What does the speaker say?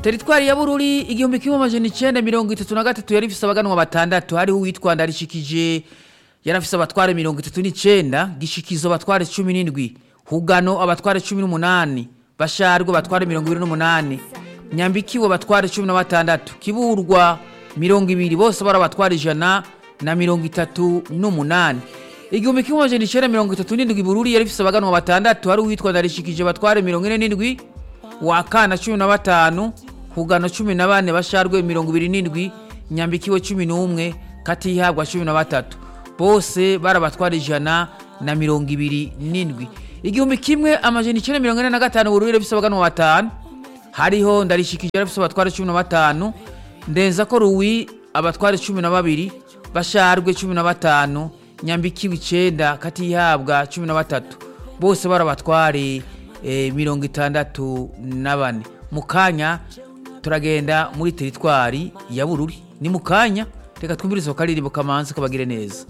teritwari ya bururi igihumbi kimwe amajana icenda mirongo itatu na gatatu yari ifise abaganwa batandatu hariho uwitwa ndarishikije yari afise abatware mirongo itatu n'icenda gishikizo abatware cumi n'indwi hugano abatware cumi n'umunani basharwe abatware mirongo ibiri n'umunani nyambikiwe abatware cumi na batandatu kiburwa mirongo ibiri bose bari abatware ijana na mirongo itatu n'umunani igihumbi kimwe amajana icenda mirongo itatu n'indwi bururi yari ifise abaganwa batandatu hari uwitwa ndarishikije abatware mirongo ine n'indwi wakana cumi na batanu hugano cumi na bane basharwe mirongo ibiri n'indwi nyambikiwe cumi n'umwe katihabwa cumi na batatu bose bari abatwara ijana na mirongo ibiri n'indwi igihumbi kimwe amajana icenda mirongo ine na gatanu bururi yari ifise abaganwa batanu hariho ndarishikije yari afise abatware cumi na batanu ndenza ko ruwi abatware cumi na babiri basharwe cumi na batanu nyambikiwe icenda katihabwa cumi na batatu bose bari abatware eh, mirongo itandatu na bane mu kanya turagenda muri teritwari ya bururi ni mu kanya reka twumvirize akaririmbo kamanzi kabagire neza